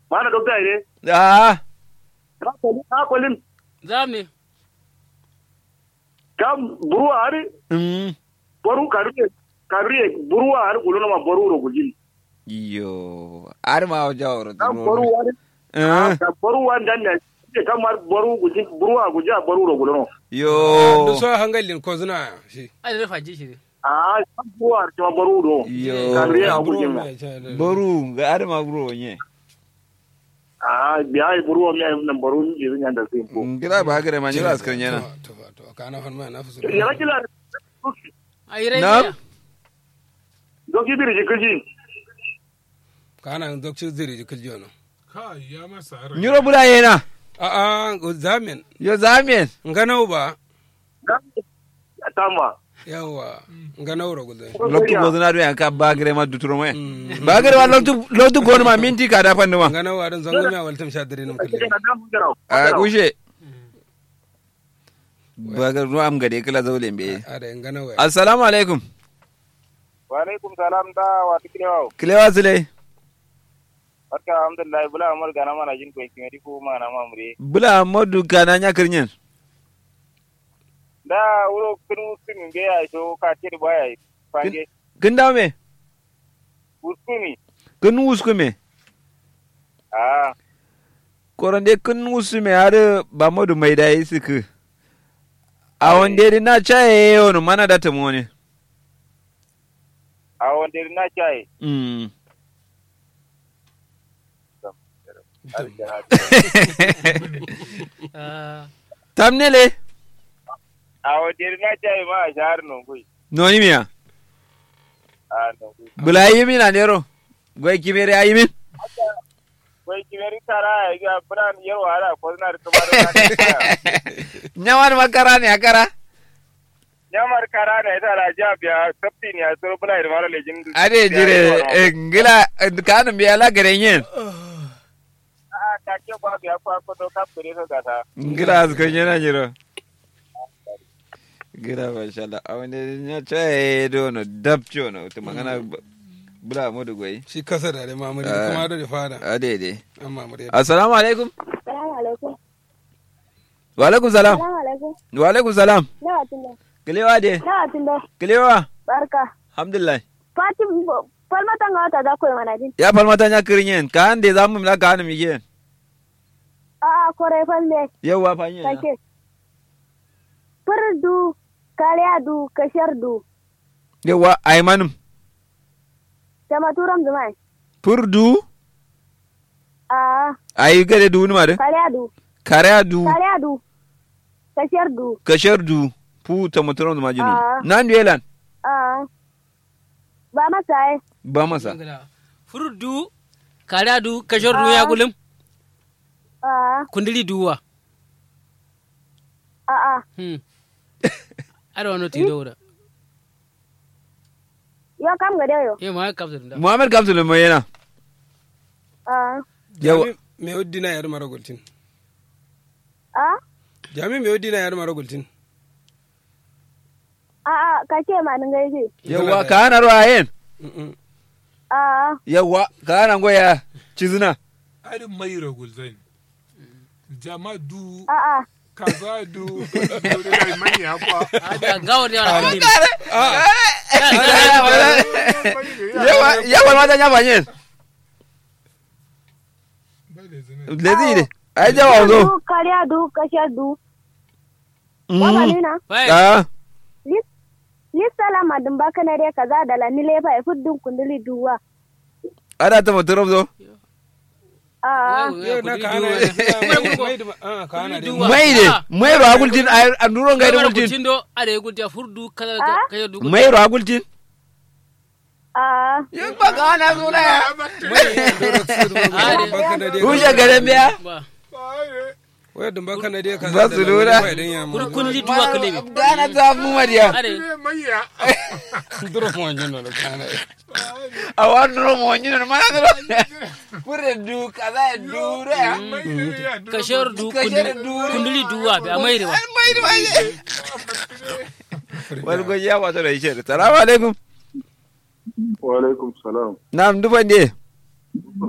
mana dokta ne Ah, ka kolin ka kolin zamne kam buruwa hari mm. boru karuye karuye buruwa hari gulono ma boru ro gujin Yo, ar ma jawro. kam boru hari Eh, ka boru wan dan ne ke kam mar boru gujin buruwa guja boru ro gulono Yo. du so hangalin ko zuna shi ai da faji shi ah kam buruwa har ma boru ro Yo. karuye a Bro, gujin ma mai cha da- Boru, ga ar ma bro nye. ah biya buruwa mi nan boru ni irin yanda sai ko Ngira ba gare ma nyira askar nyana. to to to kana fan ma na fusu ya kila ai rai Na'am. ne doki biri jikiji kana dokci ziri jikil jono Kai ya masa rai. Nyiro bula yena. a a go zamen Yo zamien. nganau ba tama yawa nganau ro gudai Loktu bozuna do yanka ba gare ma duturo me. Ba gare ma loktu loktu gon ma minti ka da fanni ma. nganau adan zango mi awaltam shadire num kalle A kushe. Ba gare ruwa am gade kala zaule mbe. ada nganau ya Assalamu alaikum. wa alaikum salam da wa tikrewa Kilewa sile. barka alhamdulillah bula amar gana mana jin ko kimedi ko mana mamure Bula modu kana nya kirnyen. da wuro kunu kunu be ya so ka tir baya fange Kin dawo me? uskumi Kin wusku me? ah Korande kin wusu me har ba modu mai da yi suku. A wande na chaye yono mana da tamo ne. a wanda na chai Mm. Ah, Tamnele. a wanda na chai ma a shahar non gui Noni miya. a non gui Bula yi min a nero. Gwai kimere ayi min. wai kimeri tara ya ga buran yau ara ko na da kamar na Nyawan makara ne akara. nyamar kara na ita la ja biya sabti ne a so bula da mara lejin Ade jire eh, ngila eh, kanu biya la gare yin. a ta ke ba biya ko ko to ka fure ka gata Ngila azko nyana jiro. Ngila masha Allah. A wande nya chaye do no dabcho no. To magana bula modu gwai. shi kasa da dai mamuri Ah. kuma da fada Ade de. an mamuri Assalamu alaikum. Salamu alaikum. Wa alaikum salam. Salamu alaikum. Wa alaikum salam. Nawa tunda. Kilewa de. Nawa tunda. Kilewa. Barka. Alhamdulillah. Fati falmatan ga wata za ku yi mana din. Ya falmata nya kirinyen. Ka ande za mu mila ka hanu migen. A'a kore falle. Yawwa fa yin. Kake. Furdu, karyadu, kashardu. Yawwa aymanum. Jama turam zumai. Purdu. A'a Ayi gade du numa de. karyadu. Kare du. Karyadu. Kashardu. Kashar du. Pu ta muturon da majinu. Ah. Nan duelan. A'a. Ba masa ai. Ba masa. furdu kada du kashor du ya gulum A'a. kundili duwa A'a. hmm ada wani tido da Yo kam ga dayo. eh ma ka da Muhammad Kamsul mai yana. A'a. Yawa. me oddina yar mara gultin A'a. jami me oddina yar mara gultin A'a kake ma nan gaije. Yawa ka hana ruwayen. Mm-mm. A'a. Yawa ka hana goya cizuna. Arin mai ragulzai. Jama du, A'a. kaza du, da mai ya kwa. ada gawar da wani Yawa yawa mata nya banyen. Bai da zina. Lezi ne. Ai jawa zo. Du, karyadu, kashardu. Wama nina. bai Ah. lissala madin baka na dai kaza da la nile fa fuddun kunduli duwa Ada ta muturon zo. a yau na ka hana mai da ah ka hana dai Mai de. Mai ro agultin ai anduron ga da gultin. gultin do ada ya gulti furdu kada Ah? kashor du Mai ro agultin. a Yin ba ka hana suna ya. baka na dai Hushe garin biya. ba wai dun baka na dai ka Ba su lura. kun kundili duwa kalebe Gana ta mu mariya. ada Mai ya. duro kuma jin da kana A wani romo wani ne mana duro. Kure du kaza ya dure ya. kashor du Kashar du. kundili duwa ba mai da ba Mai da mai. Wani gwaji ya wato da ishe. Salamu alaikum. wa alaikum salam Na'am duban ne.